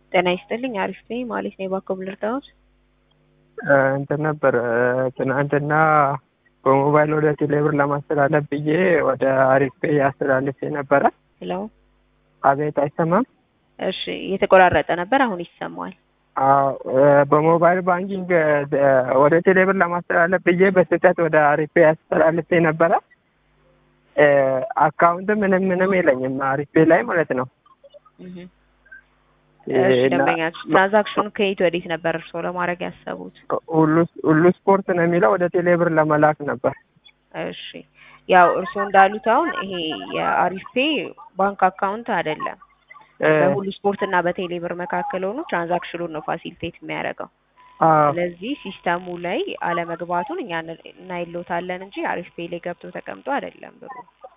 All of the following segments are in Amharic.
ጤና ይስጥልኝ አሪፍ ነኝ ማለት ነው። የባኮም ልርዳዎት? እንትን ነበር ትናንትና በሞባይል ወደ ቴሌብር ለማስተላለፍ ብዬ ወደ አሪፍ ፔይ አስተላልፌ ነበረ። ሄሎ አቤት አይሰማም? እሺ እየተቆራረጠ ነበር፣ አሁን ይሰማል። አዎ በሞባይል ባንኪንግ ወደ ቴሌብር ለማስተላለፍ ብዬ በስህተት ወደ አሪፍ ፔይ አስተላልፌ ነበረ። አካውንት ምንም ምንም የለኝም አሪፍ ፔይ ላይ ማለት ነው። እሺ ደንበኛችሁ ትራንዛክሽኑ ከየት ወዴት ነበር እርስዎ ለማድረግ ያሰቡት? ሁሉ ስፖርት ነው የሚለው ወደ ቴሌብር ለመላክ ነበር። እሺ ያው እርስዎ እንዳሉት አሁን ይሄ የአሪፍ ፔይ ባንክ አካውንት አይደለም። በሁሉ ስፖርት እና በቴሌብር መካከል ሆኖ ትራንዛክሽኑን ነው ፋሲሊቴት የሚያደርገው። ስለዚህ ሲስተሙ ላይ አለመግባቱን እኛ እናይሎታለን እንጂ አሪፍ ፔይ ላይ ገብቶ ተቀምጦ አይደለም ብሩ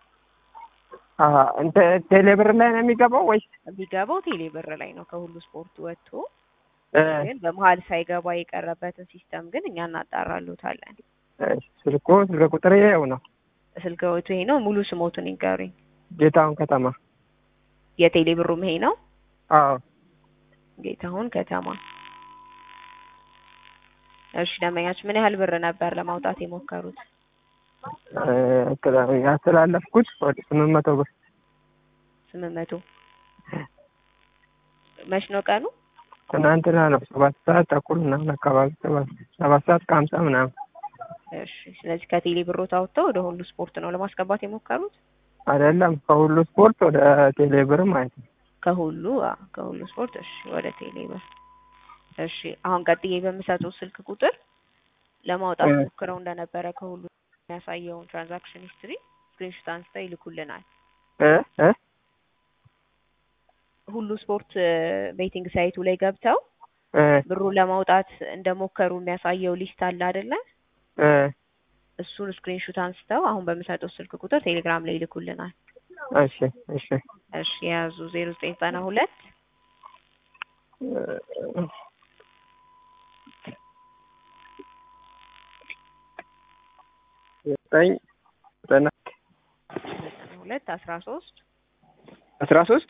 ቴሌብር ላይ ነው የሚገባው ወይስ የሚገባው ቴሌብር ላይ ነው። ከሁሉ ስፖርት ወጥቶ ግን በመሀል ሳይገባ የቀረበትን ሲስተም ግን እኛ እናጣራሉታለን። ስልኮ ስልክ ቁጥር ይኸው ነው። ስልክ ወቱ ይሄ ነው። ሙሉ ስሞቱን ይንገሩኝ። ጌታሁን ከተማ። የቴሌብሩም ይሄ ነው። አዎ ጌታሁን ከተማ። እሺ ደንበኛችሁ ምን ያህል ብር ነበር ለማውጣት የሞከሩት? ያስተላለፍኩት ወደ ስምንት መቶ ብር። ስምንት መቶ መች ነው ቀኑ? ትናንትና ነው። ሰባት ሰዓት ተኩል ምናምን አካባቢ ሰባት ሰዓት ከሀምሳ ምናምን። እሺ ስለዚህ ከቴሌ ብሮት አውጥተው ወደ ሁሉ ስፖርት ነው ለማስገባት የሞከሩት? አይደለም ከሁሉ ስፖርት ወደ ቴሌ ብር ማለት ነው። ከሁሉ ከሁሉ ስፖርት እሺ፣ ወደ ቴሌ ብር እሺ። አሁን ቀጥዬ በምሰጠው ስልክ ቁጥር ለማውጣት ሞክረው እንደነበረ ከሁሉ የሚያሳየውን ትራንዛክሽን ሂስትሪ ስክሪንሾት አንስተው ይልኩልናል። ሁሉ ስፖርት ቤቲንግ ሳይቱ ላይ ገብተው ብሩ ለማውጣት እንደሞከሩ የሚያሳየው ሊስት አለ አይደለ? እሱን ስክሪንሾት አንስተው አሁን በምሰጠው ስልክ ቁጥር ቴሌግራም ላይ ይልኩልናል። እሺ እሺ እሺ የያዙ ዜሮ ዘጠኝ ዘጠና ሁለት ዘጠኝ ዘጠና ሁለት አስራ ሶስት አስራ ሶስት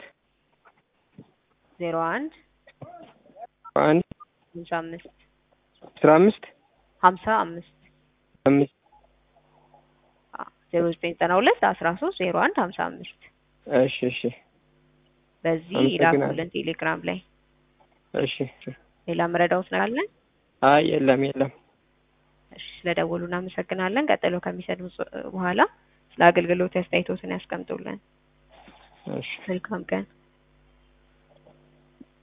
ዜሮ አንድ አንድ ሀምሳ አምስት አስራ አምስት ሀምሳ አምስት አምስት ዜሮ ዘጠኝ ዘጠና ሁለት አስራ ሶስት ዜሮ አንድ ሀምሳ አምስት እሺ እሺ በዚህ ይላኩልን ቴሌግራም ላይ። እሺ ሌላ መረዳውት ነገር አለ? አይ የለም የለም። እሺ ስለደወሉ እናመሰግናለን። ቀጥሎ ከሚሰዱ በኋላ ስለ አገልግሎት አስተያየቶትን ያስቀምጡልን። እሺ መልካም ቀን።